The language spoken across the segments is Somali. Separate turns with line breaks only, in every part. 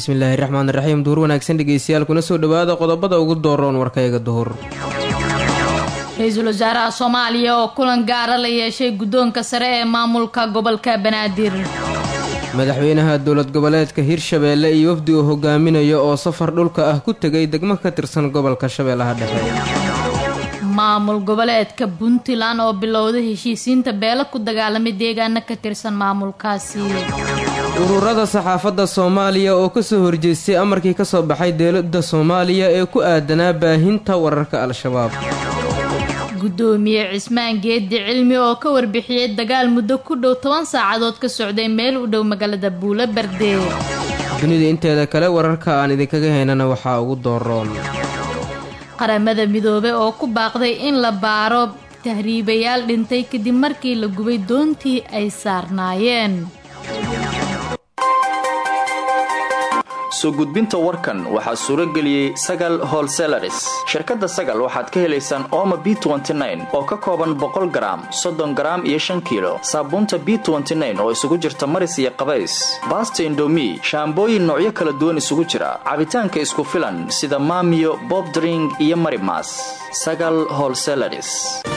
bismillaahi raxmaan raxiim duhur wanaagsan dhegeystayaal kuna soo dhowaada qodobada ugu dooroon warkayga duhur
ra-iisul wasaaraha soomaaliya oo kulan gaara la yeeshay guddoonka sare ee maamulka gobolka banaadir
madaxweynaha dowlad goboleedka hirshabeelle iyo wafdi uu hogaaminayo oo safar dhulka ah ku tegay degmo ka tirsan gobolka shabeellaha dhexe
maamul goboleedka puntland oo bilowday heshiisiinta beelo ku dagaalamay deegaano ka tirsan maamulkaasi
ururada saxaafadda soomaaliya oo kasoo horjeestay amarkii kasoo baxay dowladda soomaaliya ee ku aadanaa baahinta wararka al-shabaab
guddoomiye cismaan geedi cilmi oo ka warbixiyey dagaal muddo ku dhow toban saacadood ka socday meel u dhow magaalada buulo berde
dunida inteeda kale wararka aan idinkaga haynana waxaa ugu dooroon
qaramada midoobe oo ku baaqday in la baaro tahriibayaal dhintay kadib markii la gubay doontii ay saarnaayeen
soo gudbinta warkan waxaa suuro geliyey sagal holselaris shirkadda sagal waxaad ka helaysaan ooma b oo ka kooban boqol garaam soddon garaam iyo shan kiilo saabuunta b oo isugu jirta maris iyo qabays baasta indomi shaambooyin noocyo kala duwan isugu jira cabitaanka isku filan sida maamiyo bobdring iyo marimas sagal holselaris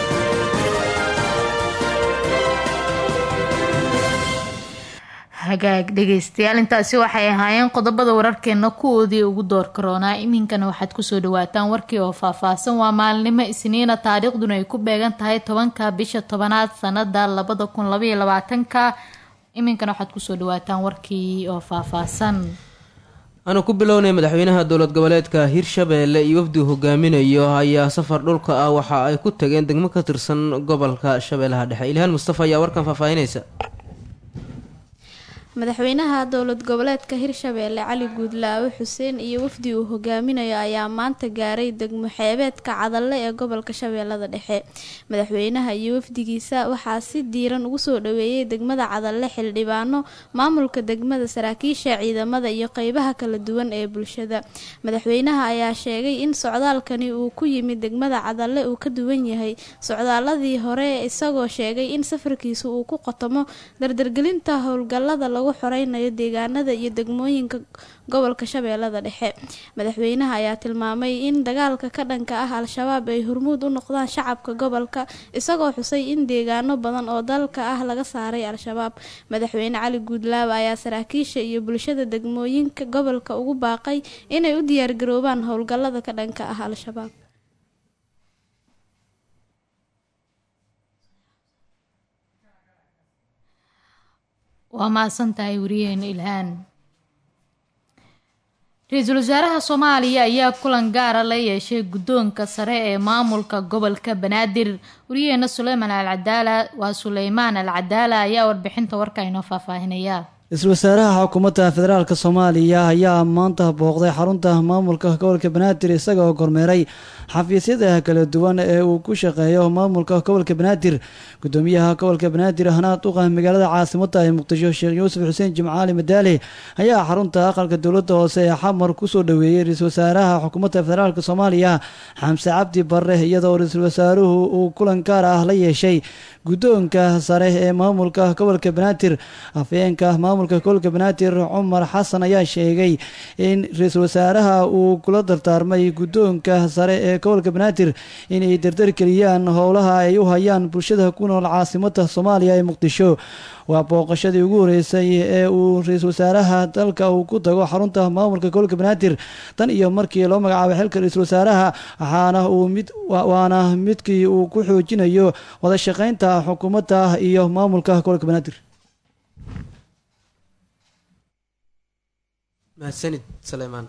hagaag dhegaystayaal intaasi waxay ahaayeen qodobada wararkeena kuwoodii ugu door karoonaa iminkana waxaad kusoo dhawaataan warkii oo faahfaahsan waa maalinimo isniina taariikhduna ay ku beegan tahay tobanka bisha tobanaad sanada labada kun labaiyo labaatanka iminkana waxaad kusoo dhawaataan warkii oo faahfaahsan
aanu ku bilownay madaxweynaha dowlad goboleedka hirshabeelle iyo wafdi hogaaminayo ayaa safar dhulka ah waxa ay ku tageen degmo ka tirsan gobolka shabeellaha dhexe ilhaan mustafa ayaa warkan faahfaahinaysa
madaxweynaha dowlad goboleedka hirshabeelle cali guudlaawe xuseen iyo wafdi uu hogaaminayo ayaa maanta gaaray degmo xeebeedka cadalle ee gobolka shabeellada dhexe madaxweynaha iyo wafdigiisa waxaa si diiran ugu soo dhaweeyey degmada cadalle xildhibaano maamulka degmada saraakiisha ciidamada iyo qeybaha kala duwan ee bulshada madaxweynaha ayaa sheegay in socdaalkani uu ku yimid degmada cadalle uu ka duwan yahay socdaaladii hore isagoo sheegay in safarkiisu uu ku qotomo dardargelinta howlgalada lagu xoreynayo deegaanada iyo degmooyinka gobolka shabeellada dhexe madaxweynaha ayaa tilmaamay in dagaalka ka dhanka ah al-shabaab ay hormuud u noqdaan shacabka gobolka isagoo xusay in deegaano badan oo dalka ah laga saaray al-shabaab madaxweyne cali guudlaawe ayaa saraakiisha iyo bulshada degmooyinka gobolka ugu baaqay inay u diyaargaroobaan howlgalada ka dhanka ah al-shabaab
waa mahadsan tahay wariyaheena ilhaan ra-iisul wasaaraha soomaaliya ayaa kulan gaara la yeeshay guddoonka sare ee maamulka gobolka banaadir wariyaheena suleymaan alcadaala waa suleymaan al cadaala ayaa warbixinta warka inoo faahfaahinaya
ra-iisul wasaaraha xukuumadda federaalk soomaaliya ayaa maanta booqday xarunta maamulka gobolka banaadir isaga oo kormeeray xafiisyada kala duwan ee uu ku shaqeeyo maamulka gobolka banaadir gudoomiyaha gobolka banaadir hanaad uqa magaalada caasimada ee muqdisho sheekh yuusuf xuseen jimcaali madaali ayaa xarunta aqalka dowladda hoose ee xamar kusoo dhaweeyey ra-iisul wasaaraha xukuumadda federaalk soomaaliya xamse cabdi bare iyadoo ra-iisul wasaaruhu uu kulan gaar ah la yeeshay guddoonka sare ee maamulka gobolka banaadir afhayeenka maamulka gobolka banaadir cumar xasan ayaa sheegay in ra-iisul wasaaraha uu kula dardaarmay guddoonka sare ee gobolka banaadir inay dardargeliyaan howlaha ay u hayaan bulshada ku nool caasimada soomaaliya ee muqdisho waa booqashadii ugu horeysay ee uu ra-iisul wasaaraha dalka uu ku tago xarunta maamulka gobolka banaadir tan iyo markii loo magacaabay xilka ra-iisul wasaaraha waxaana uu mid waana midkii uu ku xoojinayo wada shaqeynta xukuumadda iyo maamulka gobolka banaadir
mahadsanid saleymaan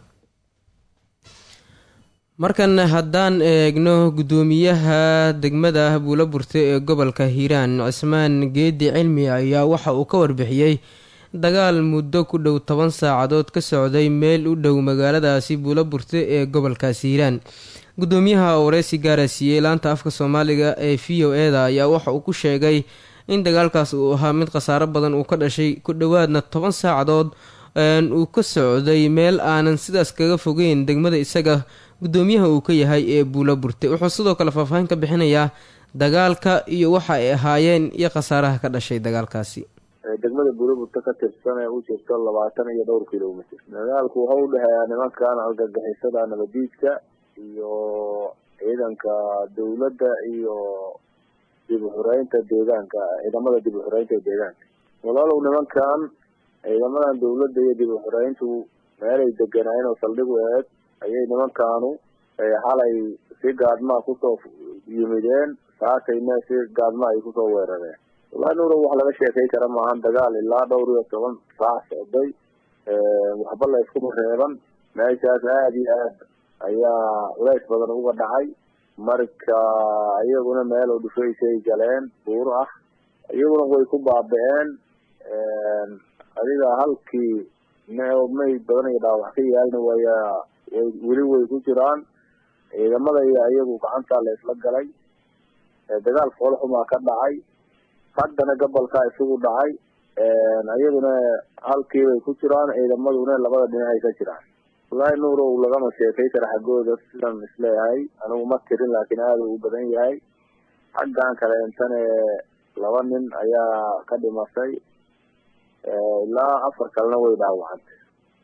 markan haddaan eegno guddoomiyaha degmada buulo burte ee gobolka hiiraan cismaan geedi cilmi ayaa waxa uu ka warbixiyey dagaal muddo ku dhow toban saacadood ka socday meel u dhow magaaladaasi buulo burte ee gobolkaasi hiiraan guddoomiyaha oo wareysi gaara siiyey laanta afka soomaaliga ee v o eda ayaa waxa uu ku sheegay in dagaalkaas uu ahaa mid khasaaro badan uu ka dhashay ku dhowaadna toban saacadood uu ka socday meel aanan sidaas kaga fogeyn degmada isaga guddoomiyaha uu ka yahay ee buulo burte wuxuu sidoo kale faahfaahin ka bixinayaa dagaalka iyo waxa ay ahaayeen iyo khasaaraha ka dhashay dagaalkaasi
degmada buulaburta ka tirsan ee u jirto labaatan iyo dhowr kilomitr dagaalku waxa u dhexeeyaa nimankan argagixisada nabadiidka iyo ciidanka dawladda iyo dib uxureynta deegaanka ciidamada dib uxureynta deegaanka walaalow nimankan ciidamadan dawladda iyo dib uxureyntu meelay deganaayeen oo saldhig u eeg ayay nimankaanu xalay si gaadmaa kusoo yimideen saakayna si gaadma ay kusoo weerareen wallahi nuuro wax laga sheekay kara maahan dagaal ilaa dhowr iyo toban saac socday waxba la iskuma reeban meeshaas aada iyo aad ayaa culays badan uga dhacay marka iyaguna meel oo dhufaysay galeen buuro ah iyaguna way ku baaba-een adiga halkii may badan iyo dhaawax ka yaalna waya way weli way ku jiraan ciidamada iyo iyagu gacantaa la isla galay dagaal foolxumaa ka dhacay haddana gobolkaa isugu dhacay iyaduna halkii bay ku jiraan ciidamaduna labada dhinacay ka jiraan wallahi nuurow lagama sheekay kara xaggooda sidan isleeyahay anigu ma tirin laakiin aada u badan yahay xaggan kaleentane laba nin ayaa ka dhimatay ilaa afar kalena way dhaawacantay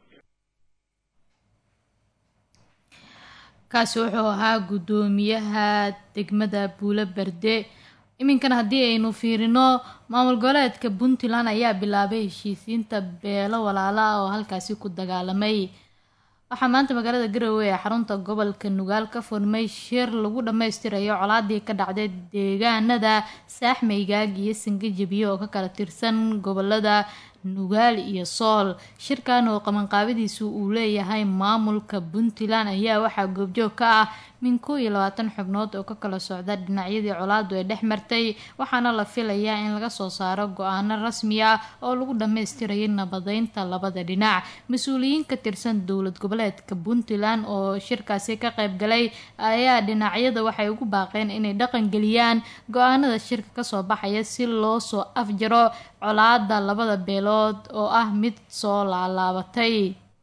kaasi wuxuu ahaa guddoomiyaha degmada buulo berde iminkana haddii aynu fiirino maamul goboleedka puntland ayaa bilaabay heshiisiinta beelo walaalo ah oo halkaasi ku dagaalamay waxaa maanta magaalada garowe ee xarunta gobolka nugaal ka furmay shir lagu dhammaystirayo colaadii ka dhacday deegaanada saaxmaygaag iyo sangajabiye oo ka kala tirsan gobolada nugaal iyo sool shirkan oo qabanqaabadiisu uu leeyahay maamulka puntland ayaa waxaa goobjoog ka ah min kow iyo labaatan xubnood oo ka kala socda dhinacyadii colaadu ay dhex martay waxaana la filayaa in laga soo saaro go-aano rasmi ah oo lagu dhammaystirayay nabadeynta labada dhinac mas-uuliyiin ka tirsan dowlad goboleedka puntland oo shirkaasi ka qayb galay ayaa dhinacyada waxay ugu baaqeen inay dhaqangeliyaan go-aanada shirka kasoo baxaya si loo soo afjaro colaada labada beelood oo ah mid soo laalaabatay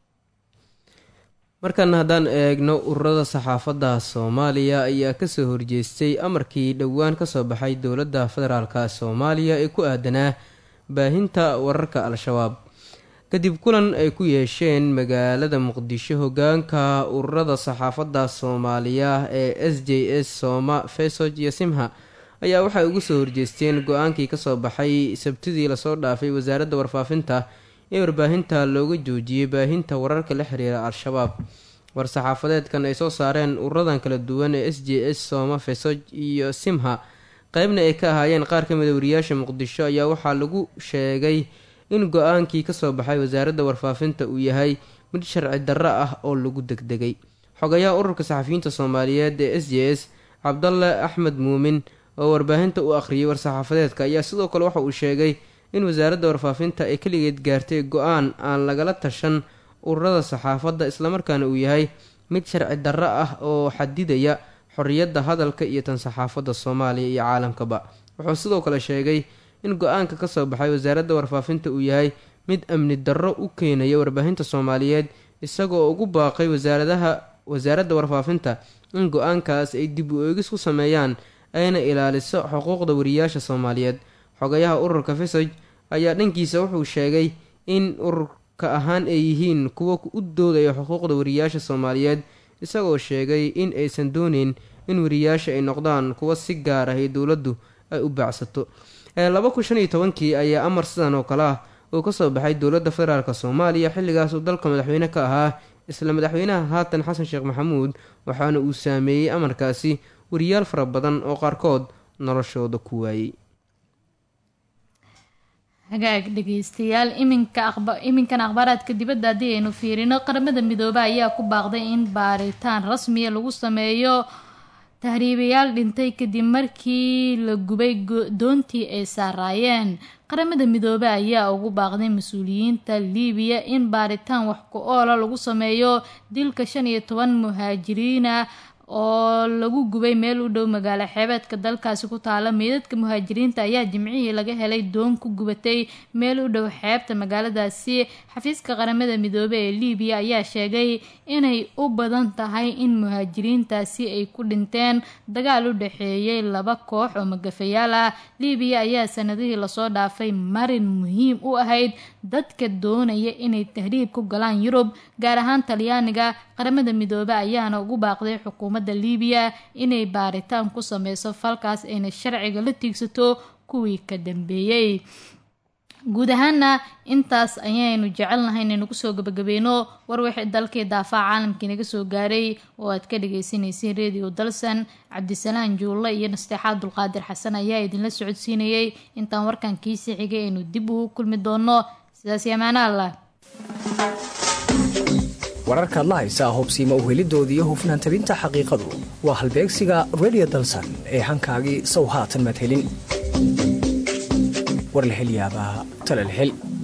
markana haddaan eegno ururada saxaafadda soomaaliya ayaa kasoo horjeestay amarkii dhowaan kasoo baxay dowladda federaalka soomaaliya ee ku aadanaa baahinta wararka al-shabaab kadib kulan ay ku yeesheen magaalada muqdisho hogaanka ururada saxaafadda soomaaliya ee s j s sooma fesog iyo simha ayaa waxay ugu soo horjeesteen go-aankii kasoo baxay sabtidii lasoo dhaafay wasaaradda warfaafinta ee warbaahinta looga joojiyey baahinta wararka la xiriira al-shabaab war-saxaafadeedkan ay soo saareen ururadan kala duwan ee s j s sooma fesog iyo simha qeybna ay ka ahaayeen qaar ka mida wariyaasha muqdisho ayaa waxaa lagu sheegay in go-aankii kasoo baxay wasaaradda warfaafinta uu yahay mid sharci darro ah oo lagu degdegay xogayaha ururka saxafiyiinta soomaaliyeed ee s j s cabdalle axmed muumin oo warbaahinta u akhriyay war-saxaafadeedka ayaa sidoo kale waxa uu sheegay in wasaaradda warfaafinta ay keligeed gaartay go-aan aan lagala tashan ururada saxaafadda islamarkaana uu yahay mid sharci darro ah oo xadidaya xorriyadda hadalka iyo tan saxaafadda soomaaliya iyo caalamkaba wuxuu sidoo kale sheegay in go-aanka kasoo baxay wasaaradda warfaafinta uu yahay mid amni darro u keenaya warbaahinta soomaaliyeed isagoo ugu baaqay wasaaradaha wasaaradda warfaafinta in go-aankaas ay dib u eegis ku sameeyaan ayna ilaaliso xuquuqda wariyaasha soomaaliyeed xogayaha ururka fesog ayaa dhankiisa wuxuu sheegay in ururka ahaan ay yihiin kuwa u doodaya xuquuqda wariyaasha soomaaliyeed isagoo sheegay in aysan dooneyn in wariyaasha ay noqdaan kuwa si gaar ah ee dowladdu ay u baacsato laba kun shan iyo tobankii ayaa amar sidan oo kale ah uu kasoo baxay dowladda federaalk soomaaliya xilligaas uu dalka madaxweyne ka ahaa isla madaxweynaha haatan xasan sheekh maxamuud waxaana uu saameeyey amarkaasi wariyaal fara badan oo qaarkood noloshooda ku waayey
hagaag dhegeystayaal iminka iminkan akhbaaraadka dibadda haddii aynu fiirino qaramada midoobe ayaa ku baaqday in baaritaan rasmiya lagu sameeyo tahriibayaal dhintay kadib markii la gubay doontii ay saaraayeen qaramada midoobe ayaa ugu baaqday mas-uuliyiinta liibiya in baaritaan wax ku oola lagu sameeyo dilka shan iyo toban muhaajiriina oo lagu gubay meel u dhow magaalo xeebeedka dalkaasi ku taala meydadka muhaajiriinta ayaa jimcihii laga helay doon ku gubatay meel u dhow xeebta magaaladaasi xafiiska qaramada midoobey ee libiya ayaa sheegay inay u badan tahay in muhaajiriintaasi ay ku dhinteen dagaal u dhexeeyay laba koox oo magafayaal ah libiya ayaa sanadihii lasoo dhaafay marin muhiim u ahayd dadka doonaya inay tahriib ku galaan yurub gaar ahaan talyaaniga qaramada midoobe ayaana ugu baaqday xukuumadda libiya inay baaritaan ku sameyso falkaas ayna sharciga la tiigsato kuwii ka dambeeyey guud ahaana intaas ayaynu jecelnahay inaynu kusoo gabagabeyno war wixii dalkii daafaca caalamkii naga soo gaaray oo aad ka dhageysaneyseen radio dalsan cabdisalaan juulle iyo nasteexaad dulqaadir xasan ayaa idinla socodsiinayay intaan warkan kiisii xigay aynu dib ugu kulmi doono sidaas yamaana allah
wararkaad la haysaa hubsiima uhelidooda iyo hufnaan tabinta xaqiiqadu waa halbeegsiga radio dalsan ee hankaagii sow haatan madhelin war la hel yaabaa tala la hel